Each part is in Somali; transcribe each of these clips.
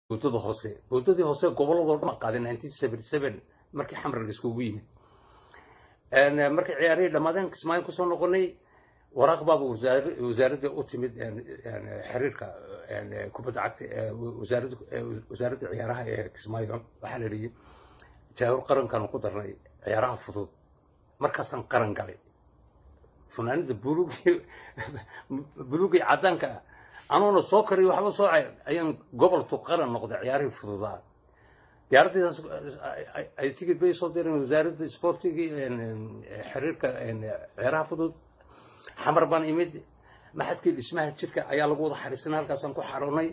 boodada hoose boodadii hoose gobolladoo dhan qaaday nineteen seventy seven markii xamar la iskugu yimid markii ciyaarihii dhammaadeen kismaayo kusoo noqonay waraaq baaba wasaaradda u timid xiriirka kubadda cagta wasaaradda ciyaaraha ee kismaayo waxaa la yidhi jaahur qarankaanu ku darnay ciyaaraha fudud markaasaan qaran galay funaanada buluugii buluugii caddaanka ah anoona soo kariyo waxba soo cayr ayaan goboltu qaran noqday ciyaarihii fududaa diyaaradiisaas ay tigid bay soo direen wasaaradda sportigii xiriirka ciyaaraha fudud xamar baan imid maxadkii dhismaha jirka ayaa lagu wada xariisanay halkaasaan ku xaroonay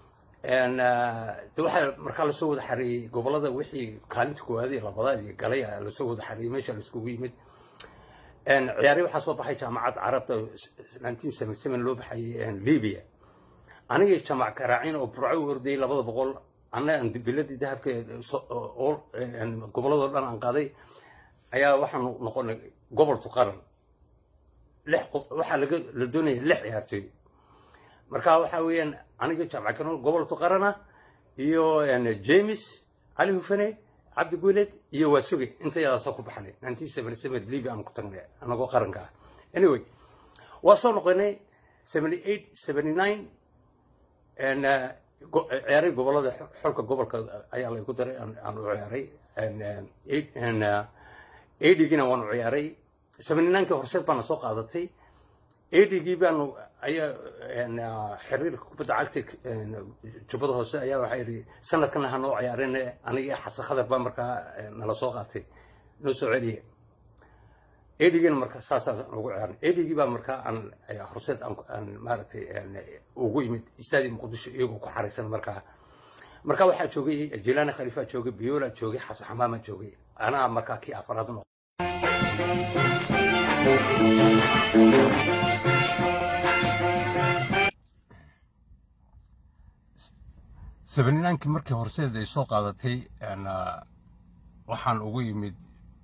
de waxaa markaa lasoo wada xareeyey gobolada wixii kaalinta koowaad iyo labadaa iyo galay lasoo wada xareeyey meesha laiskugu yimid ciyaari waxaa soo baxay jaamacad carabta nineteen seventy seven loo baxayay libya anigii jamac karaacin oo burco u ordayay labada boqol anna aan biladii dahabka gobolladoo dhan aan qaaday ayaa waxaanu noqonay gobolku qaran lix qof waxaa laga la doonaya lix ciyaartooy marka waxa weeyaan aniga jamac karaacin gobolku qarana iyo james cali hufane cabdi guuleed iyo waasuge intayadaasoo ku baxnay nineteen seventy seven libya aan ku tagnay anagoo qaranka ah anyway waa soo noqonay seventy eight seventy nine ciyaaray gobolada xolka gobolka ayaa laygu daray aan u ciyaaray adigina waan u ciyaaray seventy ninekii horseed baana soo qaadatay adigii baanu ayaa xiriirka kubadda cagta jubbada hoose ayaa waxaa yidhi sanadkana ha noo ciyaareen aniga xasan khadar baa markaa nala soo qaatay noo soo celiya edigina marka saasaan ugu ciyaarin edigii baa markaa aan horseed aan maaragtay ugu imid istaadi muqdisho iyagoo ku xaraysan markaa marka waxaa joogay jilani khaliifaa joogay biola joogay xasan xamaamaa joogay anaa markaa kii afaraad noqo sebeninankii markii horseed ay soo qaadatay waxaan ugu yimid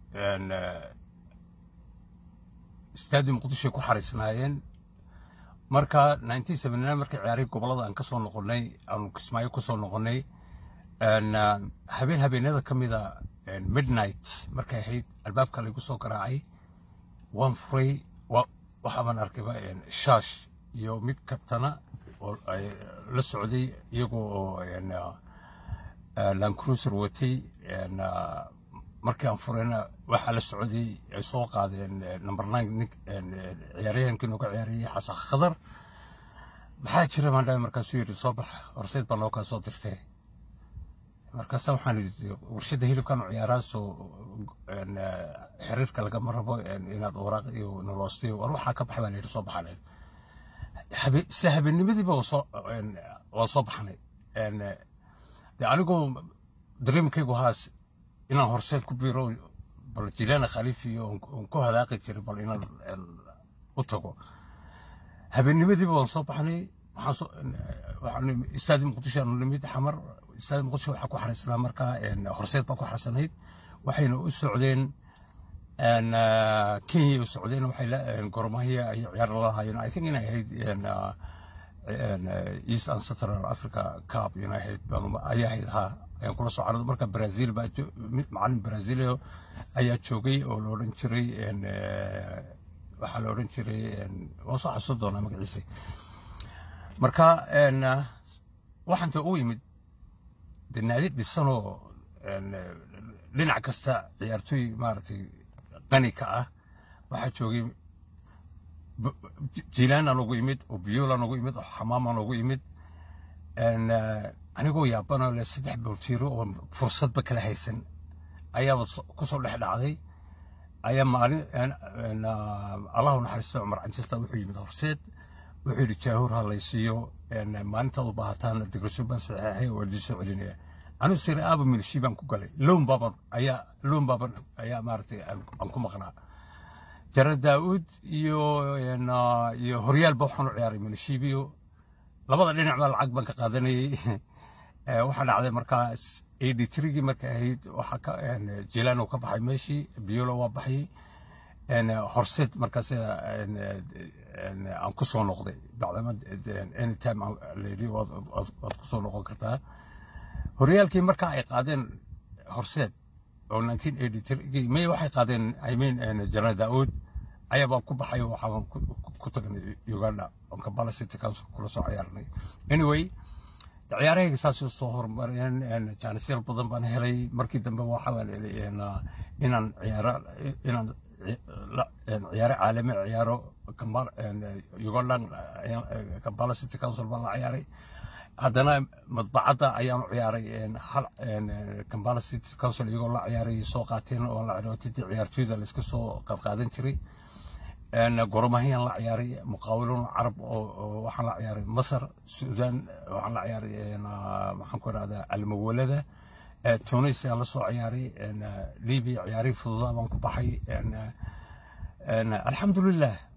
istaadi muqdishoay ku xariisnaayeen marka nineteen seventy nine markii ciyaarihii gobolada aan ka soo noqonnay aanu kismaayo ku soo noqonnay habeen habeenada ka mida midnight markay ahayd albaabka laygu soo garaacay waan furay waxaabaan arkayba shaash iyo mid kabtana oo la socday iyagoo oo lancruiser watay markii aan furayna waxaa la socday ay soo qaadeen number nine nin ciyaaryahankii nooga ciyaarayay xasan khadar maxaa jira baan dhahay markaasuu yidhi soo bax horseed baa noo kaa soo dirtay markaasa waxaan yidhi warshadda hilibkan ciyaaraasoo xiriirka lagama rabo inaad waraaq iyo noloostay war waxaa ka bax baa la yidhi soo baxanay isla habeennimadiiba waa soo baxnay de anigoo dareemkaygu haas inaan horseed ku biiro bal jilaana khaliif iyo on ku hadaaqi jiray bal inaan u tago habeennimadiiba waan soo baxnay waxaan istaadi muqdisho aanu nimid xamar istaadi muqdisho waxaa ku xariisnaa markaa horseed baa ku xariisanayd waxayna u socdeen kenya u socdeen waxay gormahiya ay ciyaar la lahaayeen i think inay ahayd east and central africa cup inay ahayd ayaa ahayd haa ayaan kula soo carado marka brazil baa macalin brazilio ayaa joogay oo la odhan jiray waxaa la odhan jiray waan soo xasuusan doonaa magaciisa marka waxaanta u yimid de naadi dhisanoo dhinac kasta ciyaartooy maaragtay qani ka ah waxaa joogay jilaan ugu imid oo biolan ugu imid oo xamaaman ugu imid anigoo yaabanoo le saddex boortiiro oo fursadba kala haysan ayaaba kusoo dhex dhacday ayaa maalin allahu naxariisto cumar canjista wuxuu yimid horseed wuxuu yidhi jaahuur ha laysiiyo maalintaad u baahataan digrasyo baan saxeexay oo idin soo celinaya anigu sire aaba milishii baan ku galay loon baaban ayaa loon baaban ayaa maaragtay aan ku maqnaa jara daa'uud iyo iyo horyaalba waxaan u ciyaaray milishiibiyo labada dhinac baa lacag baan ka qaadanayay waxaa dhacday markaas eighty threegii markay ahayd waxaa ka jilaano ka baxay meeshii biolo waa baxay horseed markaas aan ku soo noqday bacdama anytime layidhi waad ku soo noqon kartaa horyaalkii markaa ay qaadeen horseed oo 1983 may waxay qaadeen i mean general daawud ayaa baan ku baxay waxaan ku tagnay uganda on kampala city council kula soo ciyaarnay anyway ciyaarahayga saasoo soo horumareen jaanisyaal badan baan helay markii dambe waxaa inaan ciyaaro inaan ciyaaro caalami ciyaaro ugandan kampala city council baan la ciyaaray haddana madbacadda ayaanu ciyaaray hal kampala city council iyagoo la ciyaaray soo qaateen oo la ciyaartidii ciyaartooyda la iska soo qadqaadan jiray goromahiyaan la ciyaaray muqaawilun carab oo waxaan la ciyaaray masar suudaan waxaan la ciyaaray maxaan ku idhahdaa almawalada tunis aan la soo ciyaaray libiya ciyaarihii fududaa baan ku baxay alxamdulilah